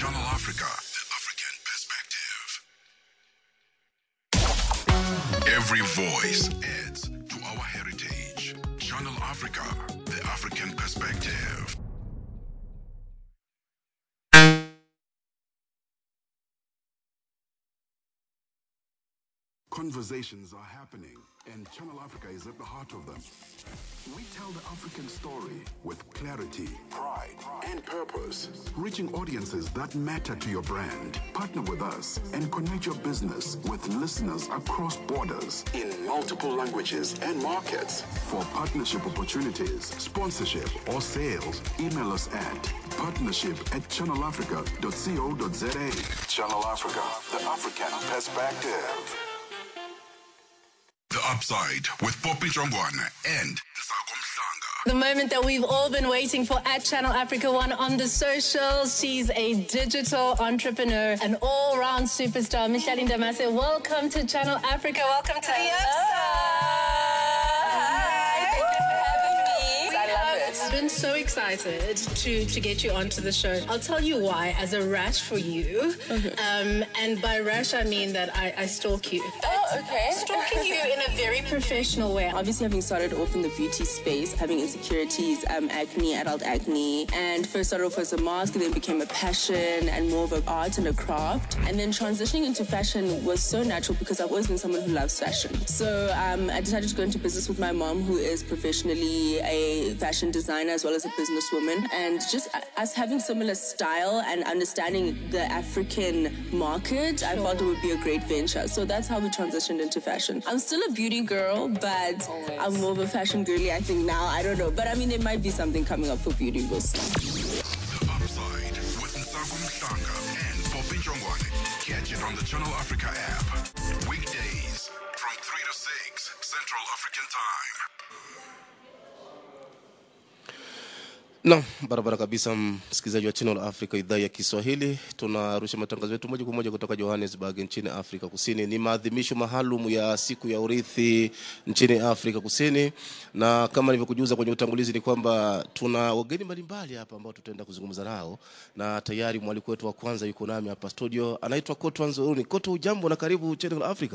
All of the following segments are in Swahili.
Channel Africa, the African perspective. Every voice adds to our heritage. Channel Africa, the African perspective. Conversations are happening, and Channel Africa is at the heart of them. We tell the African story with clarity, pride, and purpose, reaching audiences that matter to your brand. Partner with us and connect your business with listeners across borders in multiple languages and markets. For partnership opportunities, sponsorship, or sales, email us at partnership at channelafrica.co.za. Channel Africa, the African perspective. The Upside with Poppy Jongwana and Nsago Mhlanga. The moment that we've all been waiting for at Channel Africa One on the socials. She's a digital entrepreneur, an all round superstar. Micheline Damase, welcome to Channel Africa. Welcome to the I've been so excited to to get you onto the show. I'll tell you why. As a rash for you, um, and by rash I mean that I, I stalk you. Oh, okay. Stalking you in a very professional way. Obviously, having started off in the beauty space, having insecurities, um, acne, adult acne, and first started off as a mask, and then became a passion and more of an art and a craft. And then transitioning into fashion was so natural because I've always been someone who loves fashion. So um, I decided to go into business with my mom, who is professionally a fashion designer as well as a businesswoman. And just us having similar style and understanding the African market, I felt it would be a great venture. So that's how we transitioned into fashion. I'm still a beauty girl, but I'm more of a fashion girly, I think now. I don't know. But I mean, there might be something coming up for beauty. We'll see. The Upside with Nsago Mhlanga and Poppy Jongwane. Catch it on the Channel Africa app. Weekdays from 3 to 6 Central African Time. Naam, barabara kabisa, msikilizaji wa Channel Africa idhaa ya Kiswahili. Tunarusha matangazo yetu moja kwa moja kutoka Johannesburg nchini Afrika Kusini. Ni maadhimisho maalum ya siku ya urithi nchini Afrika Kusini, na kama nilivyokujuza kwenye utangulizi ni kwamba tuna wageni mbalimbali hapa ambao tutaenda kuzungumza nao, na tayari mwaliko wetu wa kwanza yuko nami hapa studio, anaitwa Kotwa Nzuruni. Kotwa, ujambo na karibu Channel Africa.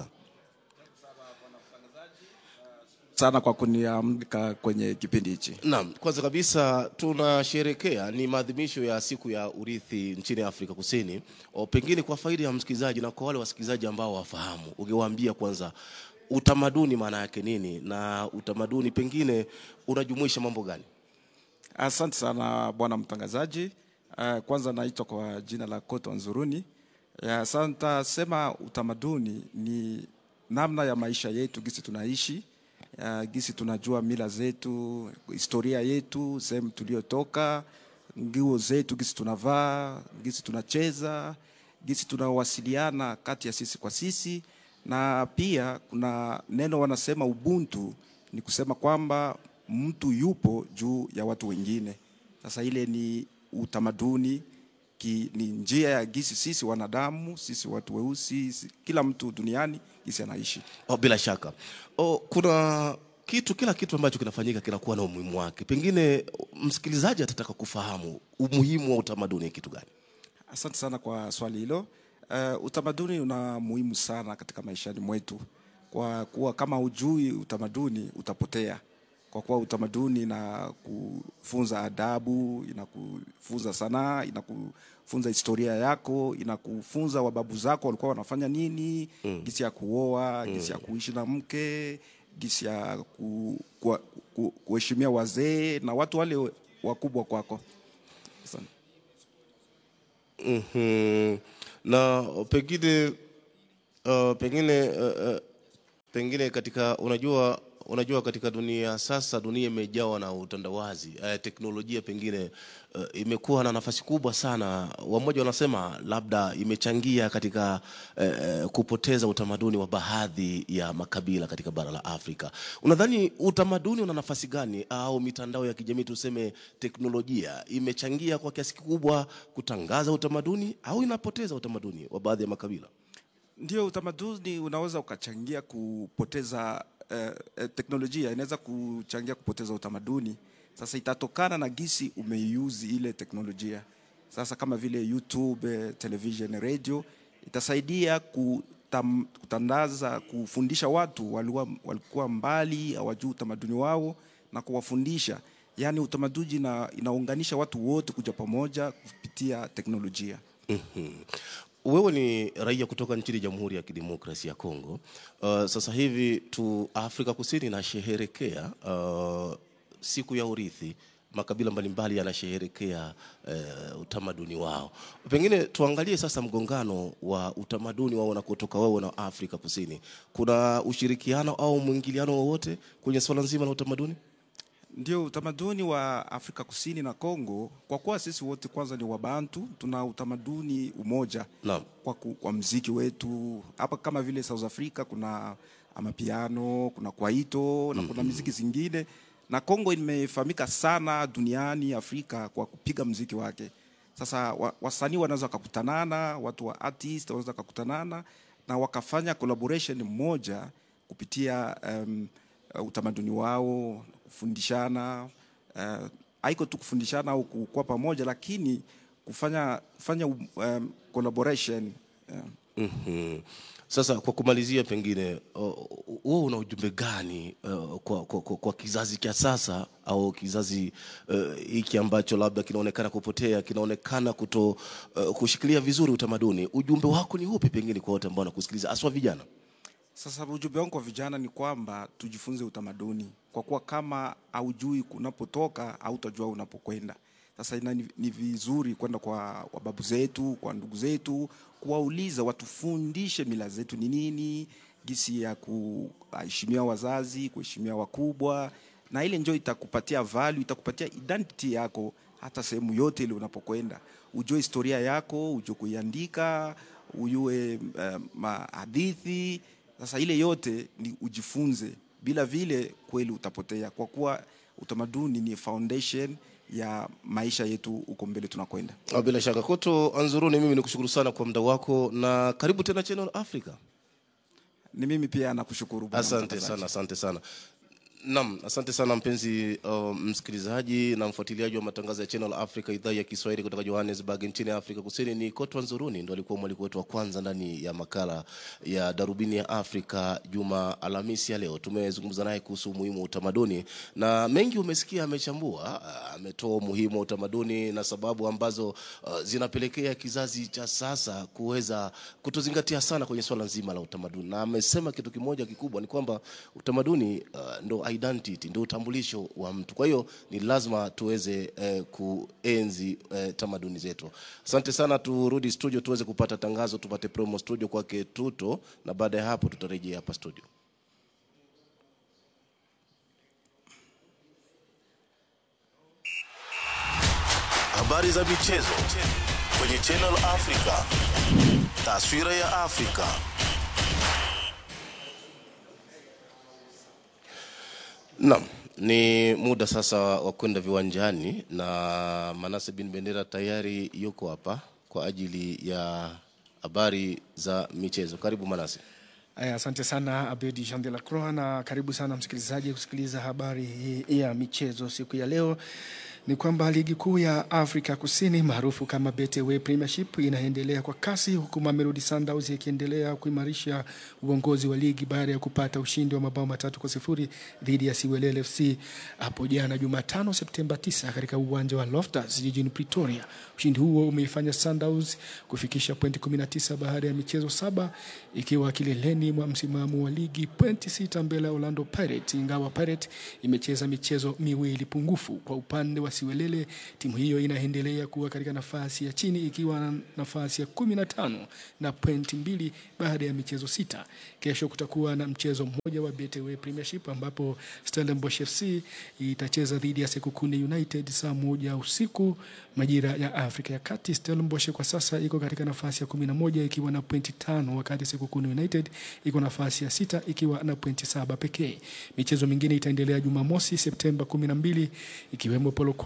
sana kwa kuniamka kwenye kipindi hichi. Naam, kwanza kabisa tunasherekea ni maadhimisho ya siku ya urithi nchini Afrika Kusini. O, pengine kwa faida ya msikilizaji na kwa wale wasikilizaji ambao wafahamu, ungewaambia kwanza utamaduni maana yake nini, na utamaduni pengine unajumuisha mambo gani? Asante sana bwana mtangazaji. Uh, kwanza naitwa kwa jina la Koto Nzuruni. Ya, Sasa nitasema utamaduni ni namna ya maisha yetu, gisi tunaishi uh, gisi tunajua mila zetu, historia yetu, sehemu tuliotoka, nguo zetu, gisi tunavaa, gisi tunacheza, gisi tunawasiliana kati ya sisi kwa sisi, na pia kuna neno wanasema ubuntu, ni kusema kwamba mtu yupo juu ya watu wengine. Sasa ile ni utamaduni ki, ni njia ya gisi sisi wanadamu, sisi watu weusi, si- kila mtu duniani gisi anaishi. Oh, bila shaka oh, kuna kitu kila kitu ambacho kinafanyika kinakuwa na umuhimu wake. Pengine msikilizaji atataka kufahamu umuhimu wa utamaduni ni kitu gani? Asante sana kwa swali hilo. Uh, utamaduni una muhimu sana katika maishani mwetu, kwa kuwa kama hujui utamaduni utapotea, kwa kuwa utamaduni inakufunza adabu, inakufunza sanaa, inakufunza historia yako, inakufunza wababu zako walikuwa wanafanya nini, mm. gisi ya kuoa, gisi ya kuishi na mke, gisi ya ku, ku, ku, kuheshimia wazee na watu wale wakubwa kwako. Asante. Mhm. na pengine uh, pengine uh, uh, pengine katika unajua unajua katika dunia sasa dunia imejawa na utandawazi uh, teknolojia pengine uh, imekuwa na nafasi kubwa sana wamoja wanasema labda imechangia katika uh, uh, kupoteza utamaduni wa baadhi ya makabila katika bara la Afrika unadhani utamaduni una nafasi gani au mitandao ya kijamii tuseme teknolojia imechangia kwa kiasi kikubwa kutangaza utamaduni au inapoteza utamaduni wa baadhi ya makabila Ndio, utamaduni unaweza ukachangia kupoteza eh, eh, teknolojia inaweza kuchangia kupoteza utamaduni. Sasa itatokana na gisi umeiuzi ile teknolojia. sasa kama vile YouTube, eh, television, radio itasaidia kutam, kutandaza, kufundisha watu walikuwa, walikuwa mbali hawajui utamaduni wao na kuwafundisha. Yaani utamaduni na, inaunganisha watu wote kuja pamoja kupitia teknolojia. Wewe ni raia kutoka nchini Jamhuri ya Kidemokrasia ya Kongo. Uh, sasa hivi tu Afrika Kusini inasherehekea uh, siku ya urithi. Makabila mbalimbali yanasherehekea uh, utamaduni wao. Pengine tuangalie sasa mgongano wa utamaduni wao na kutoka wewe na Afrika Kusini. Kuna ushirikiano au mwingiliano wowote kwenye swala nzima la utamaduni? Ndio utamaduni wa Afrika Kusini na Kongo, kwa kuwa sisi wote kwanza ni Wabantu, tuna utamaduni umoja Naam. kwa, ku, kwa mziki wetu hapa, kama vile South Africa kuna amapiano, kuna kwaito na kuna miziki zingine, na Kongo imefahamika sana duniani Afrika kwa kupiga mziki wake. Sasa wa, wasanii wanaweza wakakutanana, watu wa artist wanaweza wakakutanana na wakafanya collaboration moja kupitia um, uh, utamaduni wao, kufundishana uh, haiko tu kufundishana au kuwa pamoja, lakini kufanya kufanya um, collaboration uh, Mhm. Sasa kwa kumalizia, pengine uh, wewe una ujumbe gani uh, kwa, kwa, kwa, kwa kizazi cha sasa au kizazi uh, hiki ambacho labda kinaonekana kupotea, kinaonekana kuto uh, kushikilia vizuri utamaduni? Ujumbe wako ni upi pengine kwa wote ambao wanakusikiliza, haswa vijana? Sasa ujumbe wangu kwa vijana ni kwamba tujifunze utamaduni, kwa kuwa kama haujui unapotoka hautajua unapokwenda. Sasa ina, ni, ni vizuri kwenda kwa wababu zetu, kwa ndugu zetu, kuwauliza watufundishe mila zetu ni nini, gisi ya kuheshimia wazazi, kuheshimia wakubwa, na ile njoo itakupatia value, itakupatia identity yako hata sehemu yote ile unapokwenda, ujue historia yako, ujue kuiandika, ujue uh, mahadithi sasa ile yote ni ujifunze, bila vile kweli utapotea, kwa kuwa utamaduni ni foundation ya maisha yetu huko mbele tunakwenda. Ah, Bila shaka Koto Anzuruni, mimi nikushukuru sana kwa muda wako na karibu tena Channel Africa. Ni mimi pia nakushukuru bwana Asante mtangazaji. sana, asante sana. Naam, asante sana mpenzi uh, msikilizaji na mfuatiliaji wa matangazo ya Channel Africa idhaa ya Kiswahili kutoka Johannesburg nchini Afrika Kusini. Ni Kotwa Nzuruni ndo alikuwa mwaliko wetu wa kwanza ndani ya makala ya Darubini ya Afrika juma Alhamisi ya leo. Tumezungumza naye kuhusu umuhimu wa utamaduni na mengi umesikia, amechambua, ah, ametoa umuhimu wa utamaduni na sababu ambazo uh, zinapelekea kizazi cha sasa kuweza kutozingatia sana kwenye swala nzima la utamaduni, na amesema kitu kimoja kikubwa ni kwamba utamaduni uh, ndo identity, ndo utambulisho wa mtu. Kwa hiyo ni lazima tuweze eh, kuenzi eh, tamaduni zetu. Asante sana, turudi studio tuweze kupata tangazo, tupate promo studio kwake Tuto, na baada ya hapo tutarejea hapa studio. Habari za michezo kwenye Channel Africa. Taswira ya Afrika. Naam, ni muda sasa wa kwenda viwanjani na Manase bin Bendera tayari yuko hapa kwa ajili ya habari za michezo. Karibu Manase. Aya, asante sana Abedi Jean de la Croix, na karibu sana msikilizaji kusikiliza habari hii ya michezo siku ya leo. Ni kwamba ligi kuu ya Afrika Kusini maarufu kama Betway Premiership inaendelea kwa kasi huku Mamelodi Sundowns ikiendelea kuimarisha uongozi wa ligi baada ya kupata ushindi wa mabao matatu kwa sifuri dhidi ya Siwelel FC hapo jana Jumatano Septemba 9 katika uwanja wa Loftus jijini Pretoria. Ushindi huo umeifanya Sundowns kufikisha pointi 19 baada ya michezo saba ikiwa kileleni mwa msimamo wa ligi pointi sita mbele ya Orlando Pirates, ingawa Pirates imecheza michezo miwili pungufu. Kwa upande wa Siwelele, timu hiyo inaendelea kuwa katika nafasi ya chini ikiwa na nafasi ya kumi na tano na pointi mbili baada ya michezo sita. Kesho kutakuwa na mchezo mmoja wa Betway Premiership ambapo Stellenbosch FC itacheza dhidi ya Sekukune United saa moja usiku majira ya Afrika ya Kati. Stellenbosch kwa sasa iko katika nafasi ya kumi na moja ikiwa na pointi tano wakati Sekukune United iko nafasi ya sita ikiwa na pointi saba pekee. Michezo mingine itaendelea Jumamosi Septemba kumi na mbili ikiwemo Polokwane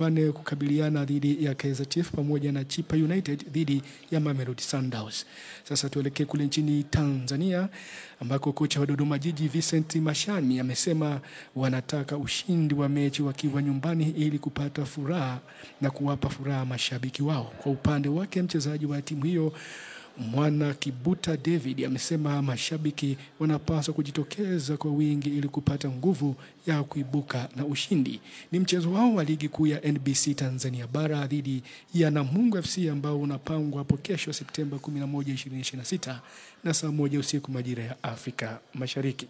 Polokwane kukabiliana dhidi ya Kaizer Chiefs pamoja na Chipa United dhidi ya Mamelodi Sundowns. Sasa tuelekee kule nchini Tanzania ambako kocha wa Dodoma Jiji Vincent Mashani amesema wanataka ushindi wa mechi wakiwa nyumbani ili kupata furaha na kuwapa furaha mashabiki wao. Kwa upande wake mchezaji wa timu hiyo Mwana Kibuta David amesema mashabiki wanapaswa kujitokeza kwa wingi ili kupata nguvu ya kuibuka na ushindi. Ni mchezo wao wa ligi kuu ya NBC Tanzania bara dhidi ya Namungo FC ambao unapangwa hapo kesho Septemba 11, 2026 na saa moja usiku majira ya Afrika Mashariki.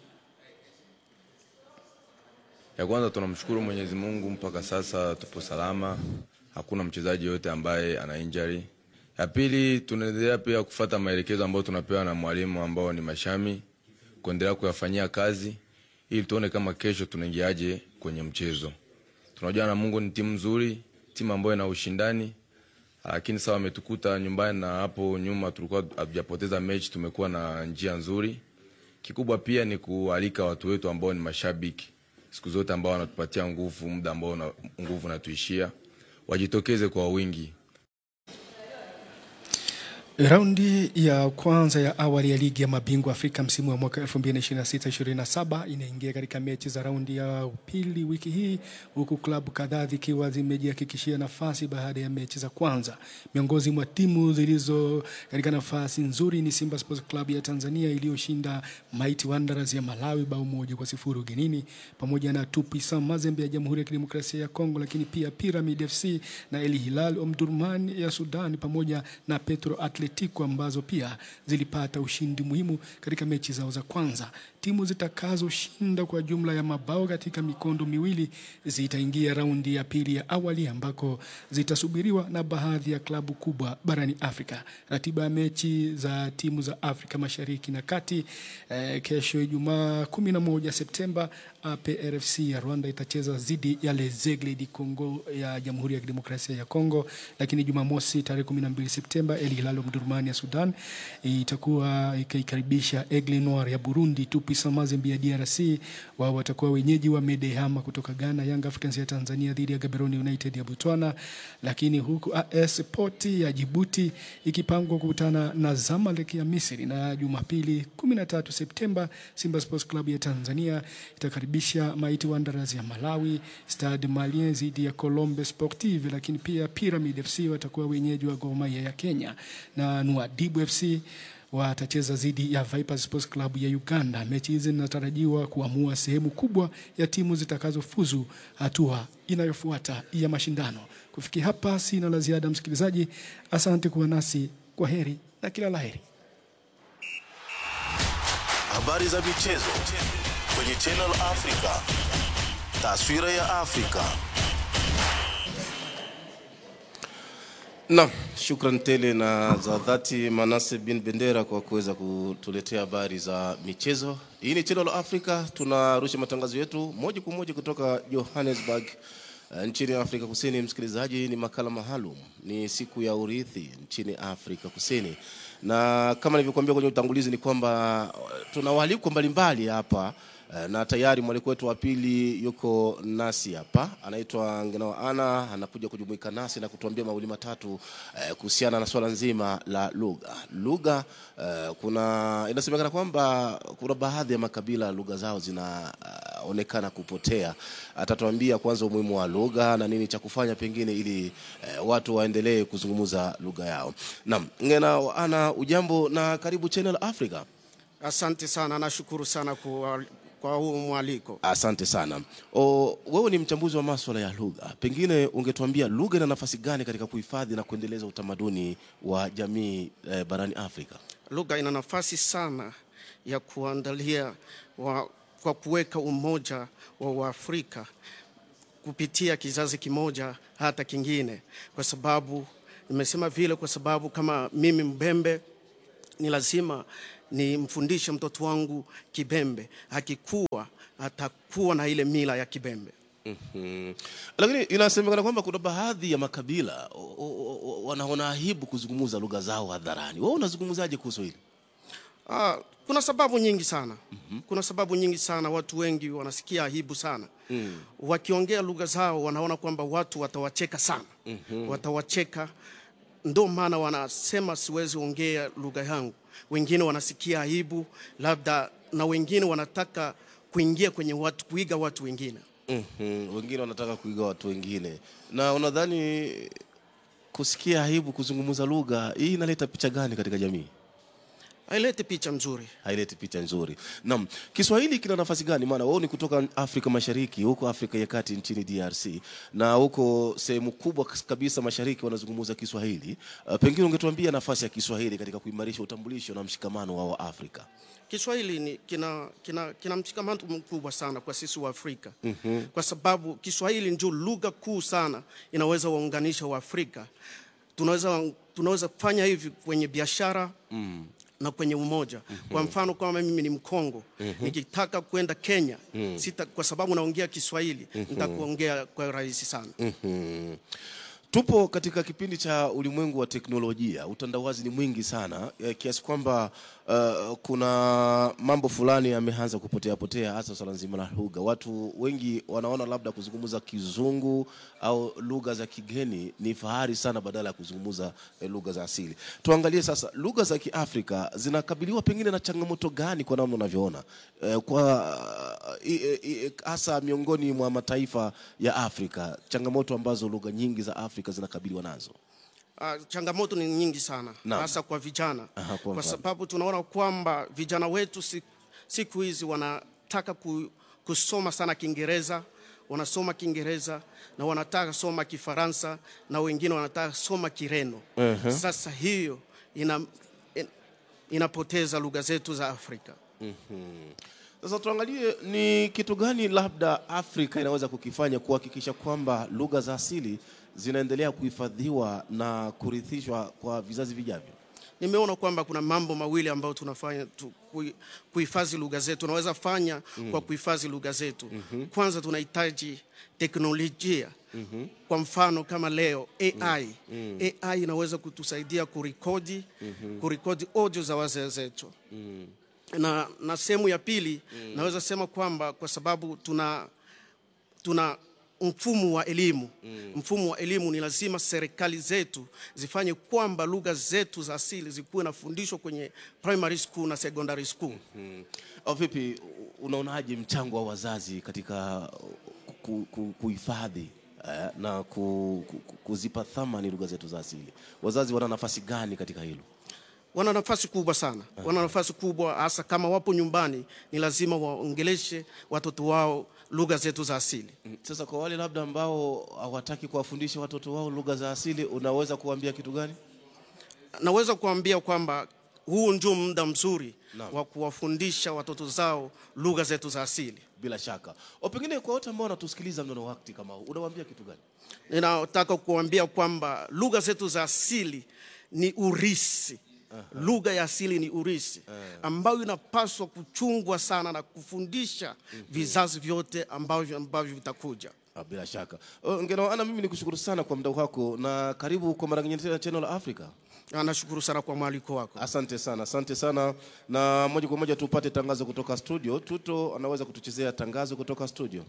Ya kwanza tunamshukuru Mwenyezi Mungu, mpaka sasa tupo salama, hakuna mchezaji yote ambaye ana injury. Ya pili tunaendelea pia kufata maelekezo ambayo tunapewa na mwalimu ambao ni Mashami, kuendelea kuyafanyia kazi ili tuone kama kesho tunaingiaje kwenye mchezo. Tunajua Namungo ni timu nzuri, timu ambayo ina ushindani, lakini sawa wametukuta nyumbani, na hapo nyuma tulikuwa hatujapoteza mechi, tumekuwa na njia nzuri. Kikubwa pia ni kualika watu wetu ambao ni mashabiki siku zote ambao wanatupatia nguvu, muda ambao na, nguvu natuishia, wajitokeze kwa wingi. Raundi ya kwanza ya awali ya ligi ya mabingwa Afrika msimu wa mwaka 2026-2027 inaingia katika mechi za raundi ya pili wiki hii, huku klabu kadhaa zikiwa zimejihakikishia nafasi baada ya mechi za kwanza. Miongoni mwa timu zilizo katika nafasi nzuri ni Simba Sports Club ya Tanzania iliyoshinda Mighty Wanderers ya Malawi bao moja kwa sifuri ugenini, pamoja na Tupisa Mazembe ya Jamhuri ya Kidemokrasia ya Kongo, lakini pia Pyramid FC na El Hilal Omdurman ya Sudan pamoja na Petro Atletico ambazo pia zilipata ushindi muhimu katika mechi zao za kwanza. Timu zitakazoshinda kwa jumla ya mabao katika mikondo miwili zitaingia raundi ya pili ya awali ambako zitasubiriwa na baadhi ya klabu kubwa barani Afrika. Ratiba ya mechi za timu za Afrika Mashariki na Kati eh, kesho Ijumaa 11 Septemba APRFC ya Rwanda itacheza dhidi ya Lezegle di Congo ya Jamhuri ya Kidemokrasia ya Kongo, lakini Jumamosi tarehe 12 Septemba El Hilal Omdurman ya Sudan itakuwa ikaikaribisha Aigle Noir ya Burundi. Tupisa Mazembe ya DRC wao watakuwa wenyeji wa Medehama kutoka Ghana. Young Africans ya Tanzania dhidi ya Gaborone United ya Botswana, lakini huku AS Port ya Djibouti ikipangwa kukutana na Zamalek ya Misri, na Jumapili 13 Septemba Simba Sports Club ya Tanzania itakaribisha Mighty Wanderers ya Malawi, Stade Malien dhidi ya Colombe Sportive, lakini pia Pyramid FC watakuwa wenyeji wa Gor Mahia ya Kenya na Nwadibu FC watacheza dhidi ya Vipers Sports Club ya Uganda. Mechi hizi zinatarajiwa kuamua sehemu kubwa ya timu zitakazofuzu hatua inayofuata ya mashindano. Kufikia hapa, sina la ziada, msikilizaji. Asante kuwa nasi, kwa heri na kila laheri. Habari za michezo kwenye Channel Africa. Taswira ya Afrika. Naam, shukran tele na za dhati Manase bin Bendera kwa kuweza kutuletea habari za michezo. Hii ni Channel Africa, tunarusha matangazo yetu moja kwa moja kutoka Johannesburg uh, nchini Afrika Kusini. Msikilizaji, ni makala maalum, ni siku ya urithi nchini Afrika Kusini, na kama nilivyokuambia kwenye utangulizi ni kwamba uh, tuna waalikwa mbalimbali hapa uh, na tayari mwaliko wetu wa pili yuko nasi hapa, anaitwa Ngenao Ana, anakuja kujumuika nasi na kutuambia mawili matatu eh, kuhusiana na swala nzima la lugha. Lugha eh, kuna inasemekana kwamba kuna baadhi ya makabila lugha zao zinaonekana kupotea. Atatuambia kwanza umuhimu wa lugha na nini cha kufanya pengine ili eh, watu waendelee kuzungumza lugha yao. Naam, Ngenao Ana, ujambo na karibu Channel Africa. Asante sana, nashukuru sana kwa, kwa huu mwaliko. Asante sana. O, wewe ni mchambuzi wa maswala ya lugha, pengine ungetuambia lugha ina nafasi gani katika kuhifadhi na kuendeleza utamaduni wa jamii eh, barani Afrika? Lugha ina nafasi sana ya kuandalia wa, kwa kuweka umoja wa Waafrika kupitia kizazi kimoja hata kingine, kwa sababu nimesema vile kwa sababu kama mimi Mbembe ni lazima nimfundishe mtoto wangu Kibembe, akikuwa atakuwa na ile mila ya Kibembe. Mhm. Lakini inasemekana kwamba kuna baadhi ya makabila o- o- o- wanaona aibu kuzungumza lugha zao hadharani. Wewe unazungumzaje kuhusu hili? Ah, kuna sababu nyingi sana mm-hmm. kuna sababu nyingi sana watu wengi wanasikia aibu sana mm. wakiongea lugha zao wanaona kwamba watu watawacheka sana mm-hmm. watawacheka ndo maana wanasema siwezi ongea lugha yangu wengine wanasikia aibu labda na wengine wanataka kuingia kwenye watu kuiga watu wengine mm-hmm. wengine wanataka kuiga watu wengine na unadhani kusikia aibu kuzungumza lugha hii inaleta picha gani katika jamii haileti picha mzuri haileti picha nzuri naam kiswahili kina nafasi gani maana wao ni kutoka afrika mashariki huko afrika ya kati nchini drc na huko sehemu kubwa kas- kabisa mashariki wanazungumza kiswahili uh, pengine ungetuambia nafasi ya kiswahili katika kuimarisha utambulisho na mshikamano wa waafrika Kiswahili ni kina, kina, kina mshikamano mkubwa sana kwa sisi wa Afrika mm-hmm. kwa sababu Kiswahili ndio lugha kuu sana inaweza waunganisha Waafrika. Tunaweza, tunaweza kufanya hivi kwenye biashara mm na kwenye umoja mm-hmm. kwa mfano kama mimi ni mkongo mm-hmm. nikitaka kwenda kenya mm-hmm. sita, kwa sababu naongea kiswahili mm-hmm. nitakuongea kwa rahisi sana mm-hmm. tupo katika kipindi cha ulimwengu wa teknolojia utandawazi ni mwingi sana eh, kiasi kwamba uh, kuna mambo fulani yameanza kupotea potea hasa swala nzima la lugha watu wengi wanaona labda kuzungumza kizungu au lugha za kigeni ni fahari sana badala ya kuzungumza eh, lugha za asili tuangalie sasa lugha za kiafrika zinakabiliwa pengine na changamoto gani kwa namna unavyoona eh, kwa i- i- i- hasa miongoni mwa mataifa ya afrika changamoto ambazo lugha nyingi za afrika zinakabiliwa nazo Uh, changamoto ni nyingi sana Naam. hasa kwa vijana Aha, kwa kwa mfano. sababu tunaona kwamba vijana wetu siku, siku hizi wanataka ku, kusoma sana Kiingereza, wanasoma Kiingereza na wanataka soma Kifaransa na wengine wanataka soma Kireno. Mhm. Sasa hiyo ina, in, inapoteza lugha zetu za Afrika. sasa tuangalie ni kitu gani labda afrika inaweza kukifanya kuhakikisha kwamba lugha za asili zinaendelea kuhifadhiwa na kurithishwa kwa vizazi vijavyo nimeona kwamba kuna mambo mawili ambayo tunafanya tu, kui- kuhifadhi lugha zetu tunaweza fanya mm. kwa kuhifadhi lugha zetu mm-hmm. kwanza tunahitaji teknolojia mm-hmm. kwa mfano kama leo ai mm. ai inaweza kutusaidia kurekodi mm-hmm. kurekodi audio za wazee zetu mm. na, na sehemu ya pili mm. naweza sema kwamba kwa sababu tuna tuna mfumo wa elimu mm. mfumo wa elimu ni lazima serikali zetu zifanye kwamba lugha zetu za asili zikuwe nafundishwa kwenye primary school na secondary school mm. au vipi unaonaje mchango wa wazazi katika ku- ku- kuhifadhi eh, na ku, ku, ku- kuzipa thamani lugha zetu za asili wazazi wana nafasi gani katika hilo wana nafasi kubwa sana wana nafasi kubwa hasa kama wapo nyumbani ni lazima waongeleshe watoto wao lugha zetu za asili Mm, sasa kwa wale labda ambao hawataki kuwafundisha watoto wao lugha za asili unaweza kuambia kitu gani naweza kuambia kwamba huu ndio muda mzuri Naam. wa kuwafundisha watoto zao lugha zetu za asili bila shaka o pengine kwa wote ambao wanatusikiliza mnono wakati kama huu unawaambia kitu gani ninataka kuambia kwamba lugha zetu za asili ni urisi lugha ya asili ni urisi ambayo inapaswa kuchungwa sana na kufundisha vizazi vyote ambavyo ambavyo vitakuja Ah, bila shaka Oh, ngenoana mimi nikushukuru sana kwa muda wako na karibu kwa mara nyingine tena channel africa Ah, nashukuru sana kwa mwaliko wako asante sana asante sana na moja kwa moja tupate tangazo kutoka studio tuto anaweza kutuchezea tangazo kutoka studio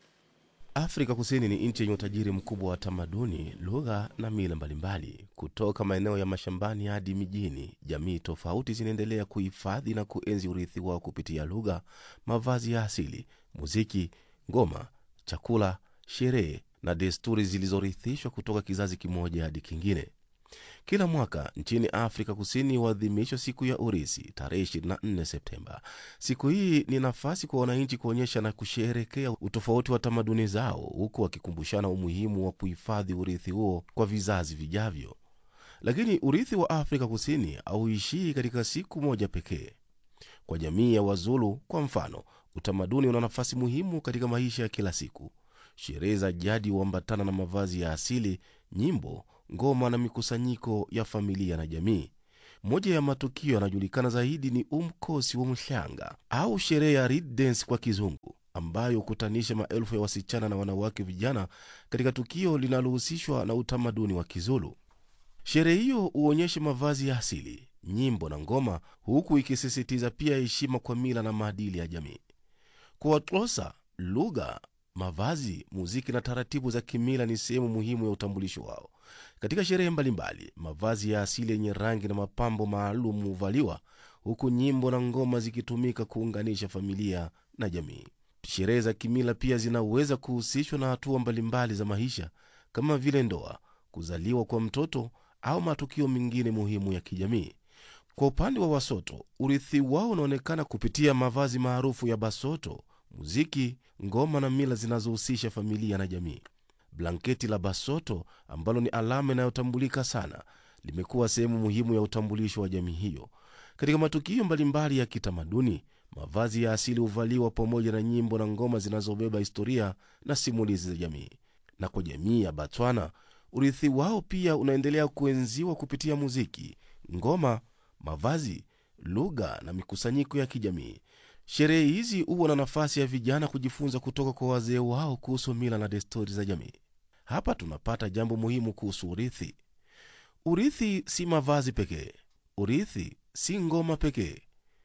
afrika kusini ni nchi yenye utajiri mkubwa wa tamaduni lugha na mila mbalimbali kutoka maeneo ya mashambani hadi mijini jamii tofauti zinaendelea kuhifadhi na kuenzi urithi wao kupitia lugha mavazi ya asili muziki ngoma chakula sherehe na desturi zilizorithishwa kutoka kizazi kimoja hadi kingine kila mwaka nchini Afrika Kusini huadhimishwa siku ya urisi tarehe 24 Septemba. Siku hii ni nafasi kwa wananchi kuonyesha na kusherekea utofauti wa tamaduni zao, huku wakikumbushana umuhimu wa kuhifadhi urithi huo kwa vizazi vijavyo. Lakini urithi wa Afrika Kusini hauishii katika siku moja pekee. Kwa jamii ya Wazulu kwa mfano, utamaduni una nafasi muhimu katika maisha ya kila siku. Sherehe za jadi huambatana na mavazi ya asili, nyimbo, ngoma na mikusanyiko ya familia na jamii. Moja ya matukio yanayojulikana zaidi ni umkosi wa mshanga au sherehe ya Red Dance kwa kizungu, ambayo hukutanisha maelfu ya wasichana na wanawake vijana katika tukio linalohusishwa na utamaduni wa Kizulu. Sherehe hiyo huonyesha mavazi ya asili, nyimbo na ngoma, huku ikisisitiza pia heshima kwa mila na maadili ya jamii. Kwa Watlosa, lugha, mavazi, muziki na taratibu za kimila ni sehemu muhimu ya utambulisho wao. Katika sherehe mbalimbali, mavazi ya asili yenye rangi na mapambo maalum huvaliwa, huku nyimbo na ngoma zikitumika kuunganisha familia na jamii. Sherehe za kimila pia zinaweza kuhusishwa na hatua mbalimbali za maisha kama vile ndoa, kuzaliwa kwa mtoto au matukio mengine muhimu ya kijamii. Kwa upande wa Wasoto, urithi wao unaonekana kupitia mavazi maarufu ya Basoto, muziki, ngoma na mila zinazohusisha familia na jamii. Blanketi la Basoto ambalo ni alama inayotambulika sana limekuwa sehemu muhimu ya utambulisho wa jamii hiyo. Katika matukio mbalimbali ya kitamaduni, mavazi ya asili huvaliwa pamoja na nyimbo na ngoma zinazobeba historia na simulizi za jamii. Na kwa jamii ya Batswana, urithi wao pia unaendelea kuenziwa kupitia muziki, ngoma, mavazi, lugha na mikusanyiko ya kijamii. Sherehe hizi huwa na nafasi ya vijana kujifunza kutoka kwa wazee wao kuhusu mila na desturi za jamii. Hapa tunapata jambo muhimu kuhusu urithi. Urithi si mavazi pekee, urithi si ngoma pekee.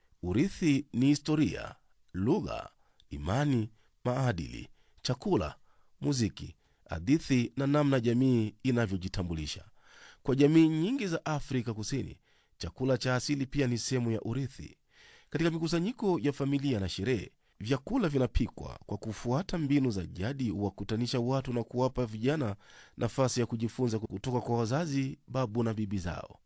Urithi ni historia, lugha, imani, maadili, chakula, muziki, hadithi na namna jamii inavyojitambulisha. Kwa jamii nyingi za Afrika Kusini, chakula cha asili pia ni sehemu ya urithi. Katika mikusanyiko ya familia na sherehe, vyakula vinapikwa kwa kufuata mbinu za jadi, huwakutanisha watu na kuwapa vijana nafasi ya kujifunza kutoka kwa wazazi, babu na bibi zao.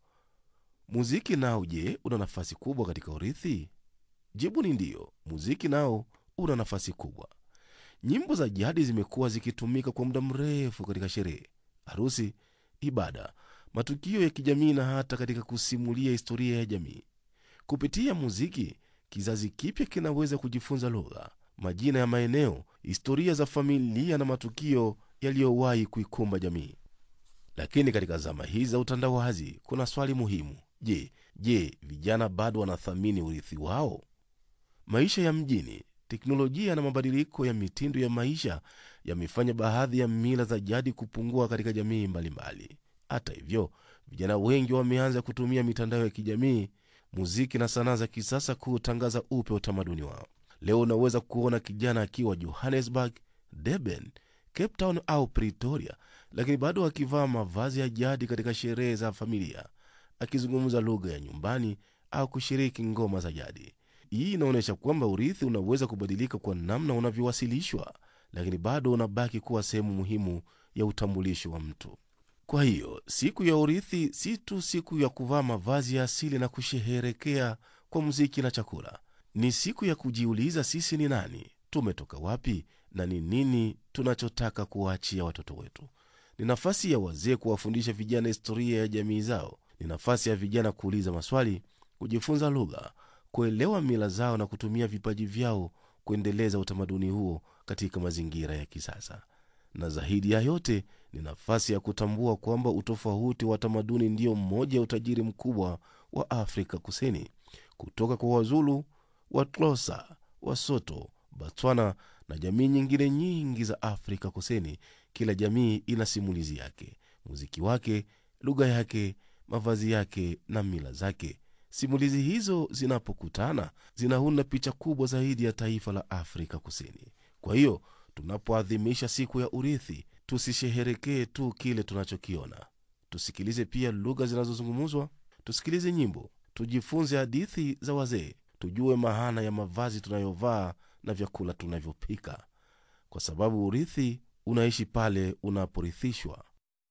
Muziki nao, je, una nafasi kubwa katika urithi? Jibu ni ndiyo, muziki nao una nafasi kubwa. Nyimbo za jadi zimekuwa zikitumika kwa muda mrefu katika sherehe, harusi, ibada, matukio ya kijamii na hata katika kusimulia historia ya jamii. Kupitia muziki, kizazi kipya kinaweza kujifunza lugha, majina ya maeneo, historia za familia na matukio yaliyowahi kuikumba jamii. Lakini katika zama hizi za utandawazi, kuna swali muhimu. Je, je, vijana bado wanathamini urithi wao? Maisha ya mjini, teknolojia na mabadiliko ya mitindo ya maisha yamefanya baadhi ya mila za jadi kupungua katika jamii mbalimbali. Hata hivyo, vijana wengi wameanza kutumia mitandao ya kijamii, muziki na sanaa za kisasa kutangaza upya utamaduni wao. Leo unaweza kuona kijana akiwa Johannesburg, Durban, Cape Town au Pretoria, lakini bado akivaa mavazi ya jadi katika sherehe za familia, akizungumza lugha ya nyumbani au kushiriki ngoma za jadi. Hii inaonyesha kwamba urithi unaweza kubadilika kwa namna unavyowasilishwa, lakini bado unabaki kuwa sehemu muhimu ya utambulisho wa mtu. Kwa hiyo siku ya urithi si tu siku ya kuvaa mavazi ya asili na kusherehekea kwa muziki na chakula. Ni siku ya kujiuliza sisi ni nani, tumetoka wapi, na ni nini tunachotaka kuwaachia watoto wetu. Ni nafasi ya wazee kuwafundisha vijana historia ya jamii zao. Ni nafasi ya vijana kuuliza maswali, kujifunza lugha, kuelewa mila zao na kutumia vipaji vyao kuendeleza utamaduni huo katika mazingira ya kisasa. Na zaidi ya yote ni nafasi ya kutambua kwamba utofauti wa tamaduni ndio mmoja ya utajiri mkubwa wa Afrika Kusini. Kutoka kwa Wazulu, Watlosa, Wasoto, Batswana na jamii nyingine nyingi za Afrika Kusini, kila jamii ina simulizi yake, muziki wake, lugha yake, mavazi yake na mila zake. Simulizi hizo zinapokutana zinaunda picha kubwa zaidi ya taifa la Afrika Kusini. Kwa hiyo tunapoadhimisha siku ya urithi, tusisheherekee tu kile tunachokiona. Tusikilize pia lugha zinazozungumzwa, tusikilize nyimbo, tujifunze hadithi za wazee, tujue maana ya mavazi tunayovaa na vyakula tunavyopika, kwa sababu urithi unaishi pale unaporithishwa.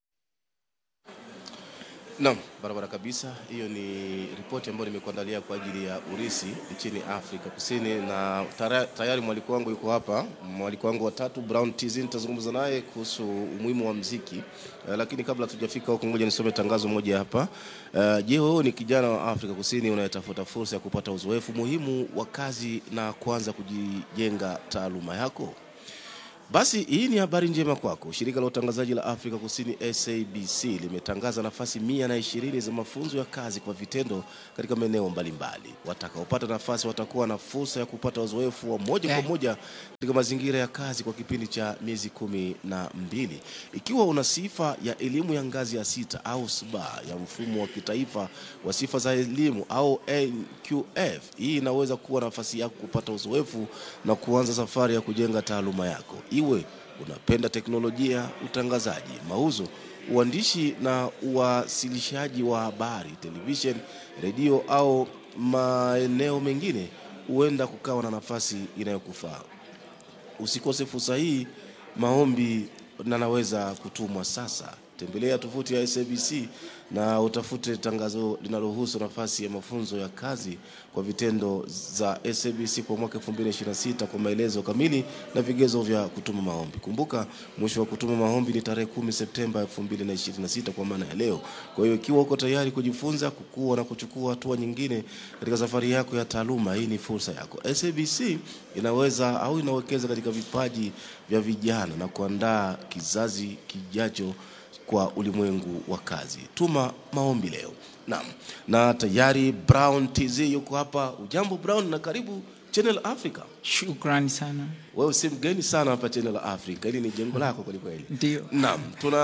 Naam, barabara kabisa. Hiyo ni ripoti ambayo nimekuandalia kwa ajili ya urisi nchini Afrika Kusini, na tara- tayari mwaliko wangu yuko hapa, mwaliko wangu watatu Brown TZ. Nitazungumza naye kuhusu umuhimu wa mziki uh, lakini kabla tujafika huko, ngoja nisome tangazo moja hapa. Uh, je, wewe ni kijana wa Afrika Kusini unayetafuta fursa ya kupata uzoefu muhimu wa kazi na kuanza kujijenga taaluma yako? Basi hii ni habari njema kwako. Shirika la utangazaji la Afrika Kusini SABC limetangaza nafasi mia na ishirini za mafunzo ya kazi kwa vitendo katika maeneo mbalimbali. Watakaopata nafasi watakuwa na fursa ya kupata uzoefu wa moja kwa Eh. moja katika mazingira ya kazi kwa kipindi cha miezi kumi na mbili. Ikiwa una sifa ya elimu ya ngazi ya sita au SBA ya mfumo wa kitaifa wa sifa za elimu au NQF, hii inaweza kuwa nafasi yako kupata uzoefu na kuanza safari ya kujenga taaluma yako. Iwe unapenda teknolojia, utangazaji, mauzo, uandishi na uwasilishaji wa habari, television, redio au maeneo mengine, huenda kukawa na nafasi inayokufaa. Usikose fursa hii. Maombi na naweza kutumwa sasa. Tembelea tovuti ya SABC na utafute tangazo linalohusu nafasi ya mafunzo ya kazi kwa vitendo za SABC kwa mwaka 2026 kwa maelezo kamili na vigezo vya kutuma maombi. Kumbuka mwisho wa kutuma maombi ni tarehe 10 Septemba 2026 kwa maana ya leo. Kwa hiyo ikiwa uko tayari kujifunza, kukua na kuchukua hatua nyingine katika safari yako ya taaluma, hii ni fursa yako. SABC inaweza au inawekeza katika vipaji vya vijana na kuandaa kizazi kijacho kwa ulimwengu wa kazi. Tuma maombi leo. Naam, na tayari Brown TZ yuko hapa. Ujambo Brown, na karibu Channel Africa. Shukrani sana. Wewe si mgeni sana hapa Channel Africa, hili ni jengo lako kweli kweli. Ndio. Naam,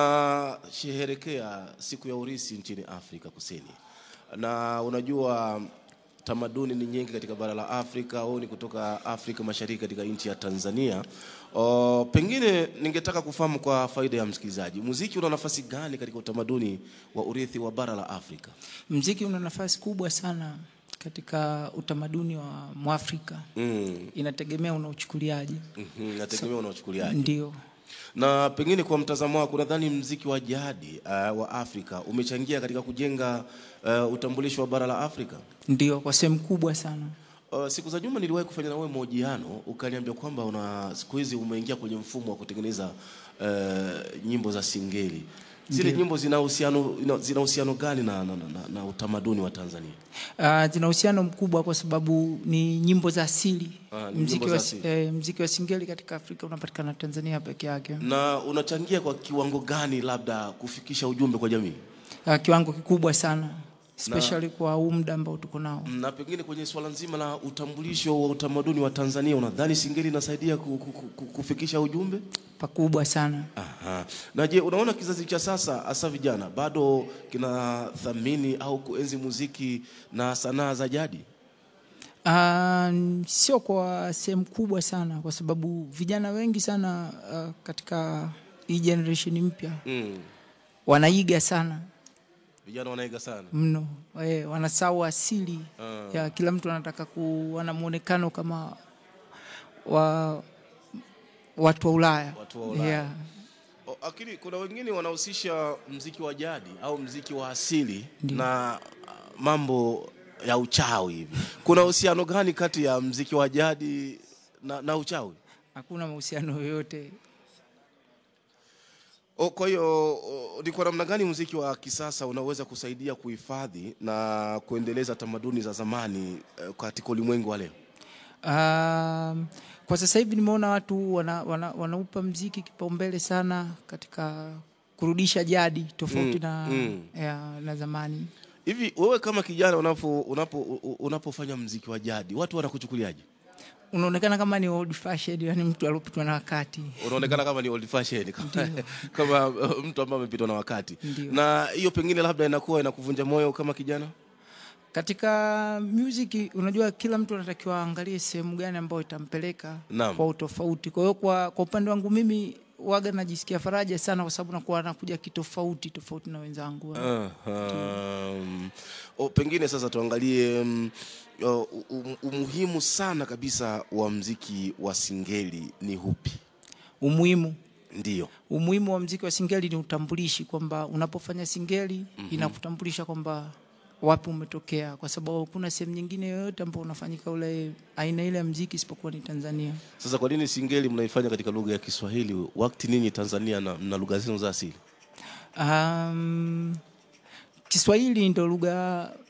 tunasherehekea siku ya urisi nchini Afrika Kusini, na unajua tamaduni ni nyingi katika bara la Afrika au ni kutoka Afrika Mashariki katika nchi ya Tanzania. O, pengine ningetaka kufahamu kwa faida ya msikilizaji, muziki una nafasi gani katika utamaduni wa urithi wa bara la Afrika? Mziki una nafasi kubwa sana katika utamaduni wa Mwafrika. Mm. Inategemea unauchukuliaje. Mhm, nategemea unaochukuliaje. Ndio. Na pengine kwa mtazamo wako, nadhani mziki wa jadi uh, wa Afrika umechangia katika kujenga uh, utambulisho wa bara la Afrika. Ndio, kwa sehemu kubwa sana. Uh, siku za nyuma niliwahi kufanya na wewe mahojiano ukaniambia kwamba una siku hizi umeingia kwenye mfumo wa kutengeneza uh, nyimbo za singeli. Zile Ndiyo. nyimbo zina uhusiano ina- zina uhusiano gani na, na, na, na, na utamaduni wa Tanzania? Uh, zina uhusiano mkubwa kwa sababu ni nyimbo za asili. Ah, ni mziki, nyimbo za wa, asili. eh, mziki wa singeli katika Afrika unapatikana Tanzania peke yake. Na unachangia kwa kiwango gani labda kufikisha ujumbe kwa jamii? Uh, kiwango kikubwa sana especially kwa huu muda ambao tuko nao. Na pengine kwenye swala nzima la utambulisho wa utamaduni wa Tanzania, unadhani singeli inasaidia ku- ku- ku- kufikisha ujumbe? Pakubwa sana. Aha. Na je, unaona kizazi cha sasa hasa vijana bado kinathamini au kuenzi muziki na sanaa za jadi? Uh, sio kwa sehemu kubwa sana kwa sababu vijana wengi sana uh, katika hii generation mpya Mm. wanaiga sana Vijana wanaiga sana. mno e, wanasahau asili Ah. ya kila mtu anataka kuwa na muonekano kama wa watu wa Ulaya, Watu wa Ulaya. Yeah. O, Lakini kuna wengine wanahusisha mziki wa jadi au mziki wa asili na ah, mambo ya uchawi hivi. Kuna uhusiano gani kati ya mziki wa jadi na, na uchawi? Hakuna mahusiano yoyote. O, kwa hiyo o, ni kwa namna gani muziki wa kisasa unaweza kusaidia kuhifadhi na kuendeleza tamaduni za zamani eh, katika ulimwengu wa leo? Um, kwa sasa hivi nimeona watu wana, wana, wanaupa mziki kipaumbele sana katika kurudisha jadi tofauti Mm, na, mm. ya, na zamani. Hivi wewe kama kijana unapo unapo u- unapofanya mziki wa jadi watu wanakuchukuliaje? Unaonekana kama ni old fashioned, yani mtu aliopitwa na wakati. Unaonekana kama ni old fashioned kama, kama uh, mtu ambaye amepitwa na wakati. Ndio. Na hiyo pengine labda inakuwa inakuvunja moyo kama kijana? Katika music unajua, kila mtu anatakiwa aangalie sehemu gani ambayo itampeleka Naam. kwa utofauti. Kwa hiyo kwa, kwa upande wangu mimi waga najisikia faraja sana, kwa sababu nakuwa nakuja kitofauti tofauti na wenzangu. Um, o, pengine sasa tuangalie um, o, um, umuhimu sana kabisa wa mziki wa singeli ni hupi? Umuhimu Ndio. umuhimu wa mziki wa singeli ni utambulishi, kwamba unapofanya singeli Mhm. inakutambulisha kwamba wapi umetokea, kwa sababu hakuna sehemu nyingine yoyote ambao unafanyika ule aina ile ya mziki isipokuwa ni Tanzania. Sasa kwa nini singeli mnaifanya katika lugha ya Kiswahili wakati ninyi Tanzania na, na lugha zenu za asili? Um, Kiswahili ndo lugha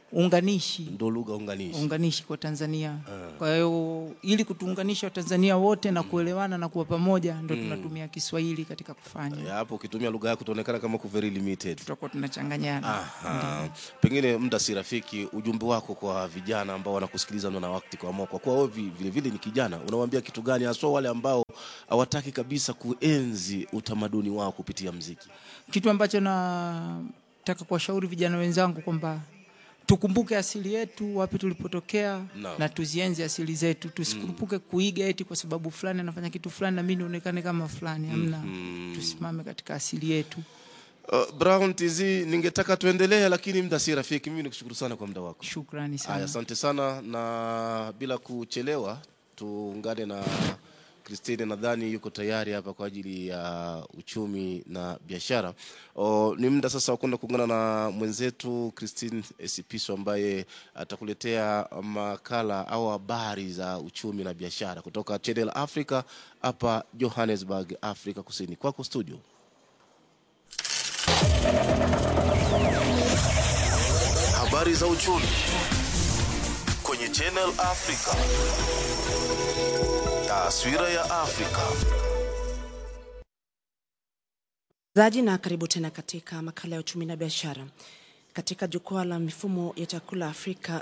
unganishi ndo lugha unganishi unganishi kwa Tanzania. Kwa hiyo ili kutuunganisha Watanzania wote na kuelewana na kuwa pamoja, ndo tunatumia Kiswahili katika kufanya, Ya, hapo ukitumia lugha yako utaonekana kama uko very limited tutakuwa tunachanganyana. Aha. Pengine muda si rafiki, ujumbe wako kwa vijana ambao wanakusikiliza na wakati kwa moyo, kwa kuwa wewe vi- vile vile ni kijana, unawaambia kitu gani haswa wale ambao hawataki kabisa kuenzi utamaduni wao kupitia mziki? Kitu ambacho nataka kuwashauri vijana wenzangu kwamba tukumbuke asili yetu, wapi tulipotokea Naam. na tuzienzi asili zetu, tusikurupuke kuiga eti kwa sababu fulani anafanya kitu fulani na mimi nionekane kama fulani. Hamna, tusimame katika asili yetu. Uh, Brown TZ, ningetaka tuendelee, lakini muda si rafiki. Mimi nikushukuru sana kwa muda wako. Shukrani Haya, sana. asante sana, na bila kuchelewa tuungane na Christine, nadhani yuko tayari hapa kwa ajili ya uchumi na biashara. O, ni muda sasa wa kwenda kuungana na mwenzetu Christine Esipiso ambaye atakuletea makala au habari za uchumi na biashara kutoka Channel Africa hapa Johannesburg, Afrika Kusini. Kwako studio. Habari za uchumi kwenye Channel Africa. Taswira ya Afrika. zaji na karibu tena katika makala ya uchumi na biashara katika jukwaa la mifumo ya chakula Afrika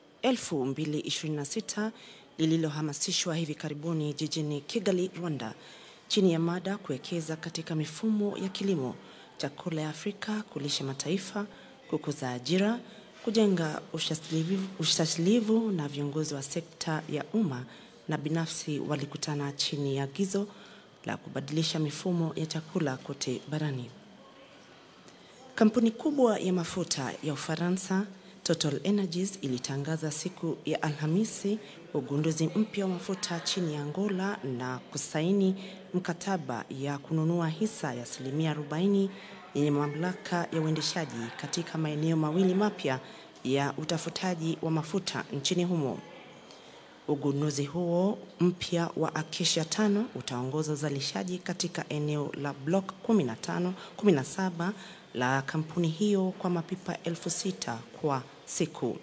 2026 lililohamasishwa hivi karibuni jijini Kigali, Rwanda, chini ya mada kuwekeza katika mifumo ya kilimo, chakula ya Afrika, kulisha mataifa, kukuza ajira, kujenga ushasilivu, ushasilivu na viongozi wa sekta ya umma na binafsi walikutana chini ya agizo la kubadilisha mifumo ya chakula kote barani. Kampuni kubwa ya mafuta ya Ufaransa Total Energies ilitangaza siku ya Alhamisi ugunduzi mpya wa mafuta chini ya Angola na kusaini mkataba ya kununua hisa ya asilimia 40 yenye mamlaka ya uendeshaji katika maeneo mawili mapya ya utafutaji wa mafuta nchini humo. Ugunduzi huo mpya wa Acacia tano utaongoza uzalishaji katika eneo la Block 15, 17 la kampuni hiyo kwa mapipa elfu sita kwa siku.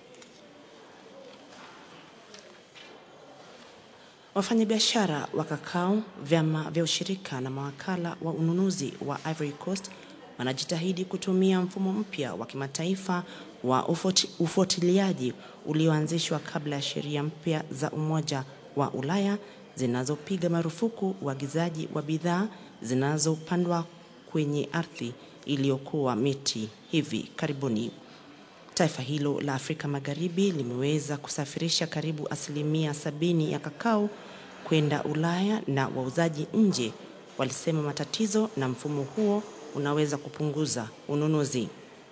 Wafanyabiashara wa kakao, vyama vya ushirika na mawakala wa ununuzi wa Ivory Coast wanajitahidi kutumia mfumo mpya wa kimataifa wa ufuati- ufuatiliaji ulioanzishwa kabla ya sheria mpya za Umoja wa Ulaya zinazopiga marufuku uagizaji wa bidhaa zinazopandwa kwenye ardhi iliyokuwa miti hivi karibuni. Taifa hilo la Afrika Magharibi limeweza kusafirisha karibu asilimia sabini ya kakao kwenda Ulaya na wauzaji nje walisema matatizo na mfumo huo unaweza kupunguza ununuzi.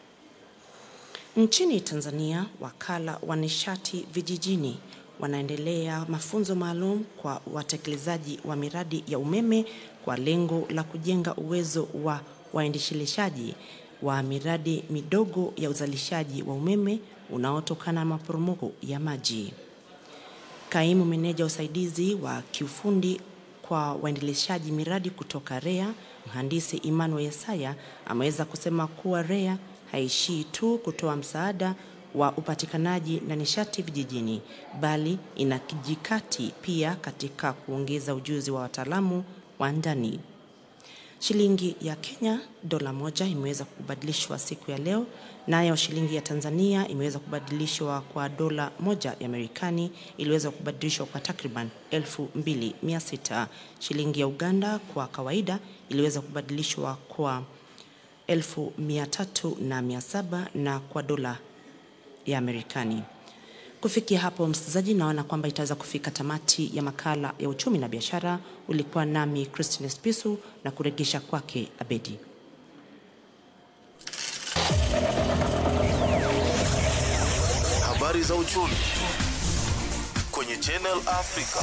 Nchini Tanzania, wakala wa nishati vijijini wanaendelea mafunzo maalum kwa watekelezaji wa miradi ya umeme kwa lengo la kujenga uwezo wa waendeshelishaji wa miradi midogo ya uzalishaji wa umeme unaotokana na maporomoko ya maji. Kaimu meneja usaidizi wa kiufundi kwa waendeleshaji miradi kutoka REA, mhandisi Emmanuel Yesaya ameweza kusema kuwa REA haishii tu kutoa msaada wa upatikanaji na nishati vijijini, bali inakijikati pia katika kuongeza ujuzi wa wataalamu wa ndani. Shilingi ya Kenya dola moja imeweza kubadilishwa siku ya leo, nayo shilingi ya Tanzania imeweza kubadilishwa kwa dola moja ya Marekani iliweza kubadilishwa kwa takriban 2600. Shilingi ya Uganda kwa kawaida iliweza kubadilishwa kwa 1300 na 700 na kwa dola ya Marekani. Kufikia hapo, msikilizaji, naona kwamba itaweza kufika tamati ya makala ya uchumi na biashara. Ulikuwa nami Christine Spisu na kuregesha kwake Abedi. Habari za uchumi kwenye Channel Africa.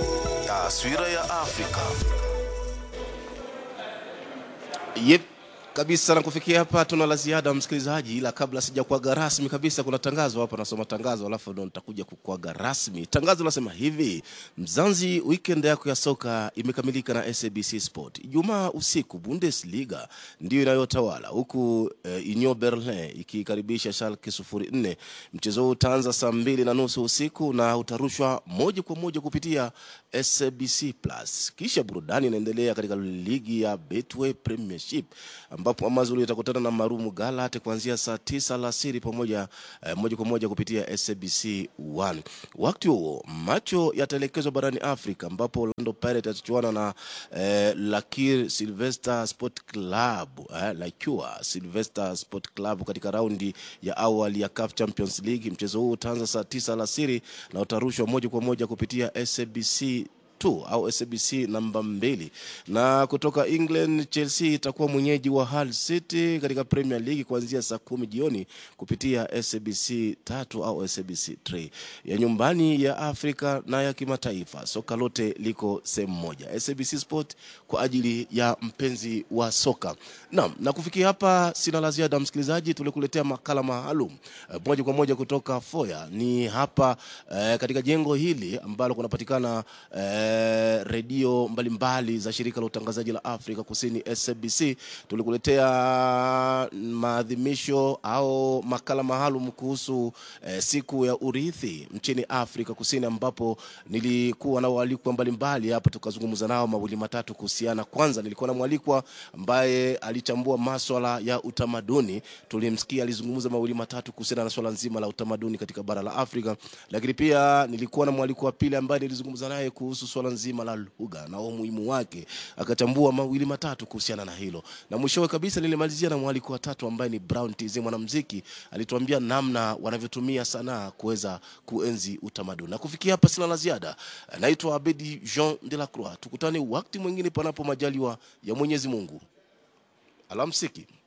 Taswira ya Afrika. Yep. kabisa na kufikia hapa tuna la ziada msikilizaji ila kabla sijakuaga rasmi kabisa kuna tangazo hapa nasoma tangazo alafu ndo nitakuja kukuaga rasmi tangazo nasema hivi mzanzi weekend yako ya soka imekamilika na sabc sport ijumaa usiku bundesliga ndio inayotawala huku eh, union berlin ikikaribisha schalke 04 mchezo huu utaanza saa mbili na nusu usiku na utarushwa moja kwa moja kupitia sabc plus kisha burudani inaendelea katika ligi ya betway premiership ambapo amazulu itakutana na marumu galat kuanzia saa tisa alasiri pamoja eh, moja kwa moja kupitia sabc 1 wakati huo macho yataelekezwa barani afrika ambapo orlando pirate atachuana na eh, lakir silvester sport club eh, lakua silvester sport club katika raundi ya awali ya CAF champions league mchezo huu utaanza saa tisa alasiri na utarushwa moja kwa moja kupitia sabc 2 au SABC namba mbili. Na kutoka England, Chelsea itakuwa mwenyeji wa Hull City katika Premier League kuanzia saa kumi jioni kupitia SABC tatu au SABC 3 ya nyumbani ya Afrika na ya kimataifa. Soka lote liko sehemu moja, SABC Sport kwa ajili ya mpenzi wa soka. Naam, na kufikia hapa sina la ziada, msikilizaji, tulikuletea makala maalum eh, moja kwa moja kutoka Foya ni hapa eh, katika jengo hili ambalo kunapatikana eh, redio mbalimbali za shirika la utangazaji la Afrika Kusini SABC. Tulikuletea maadhimisho au makala maalum kuhusu eh, siku ya urithi nchini Afrika Kusini, ambapo nilikuwa na waalikwa mbalimbali hapa, tukazungumza nao mawili matatu kuhusiana. Kwanza nilikuwa na mwalikwa ambaye alichambua maswala ya utamaduni, tulimsikia alizungumza mawili matatu kuhusiana na swala nzima la utamaduni katika bara la Afrika, lakini pia nilikuwa na mwalikwa wa pili ambaye nilizungumza naye kuhusu swala nzima la lugha na umuhimu wake, akachambua mawili matatu kuhusiana na hilo, na mwishowe kabisa nilimalizia na mwaliko wa tatu ambaye ni Brown TZ mwanamuziki, alituambia namna wanavyotumia sanaa kuweza kuenzi utamaduni. Na kufikia hapa sina la ziada, naitwa Abedi Jean de la Croix. Tukutane wakati mwingine panapo majaliwa ya Mwenyezi Mungu. Alamsiki.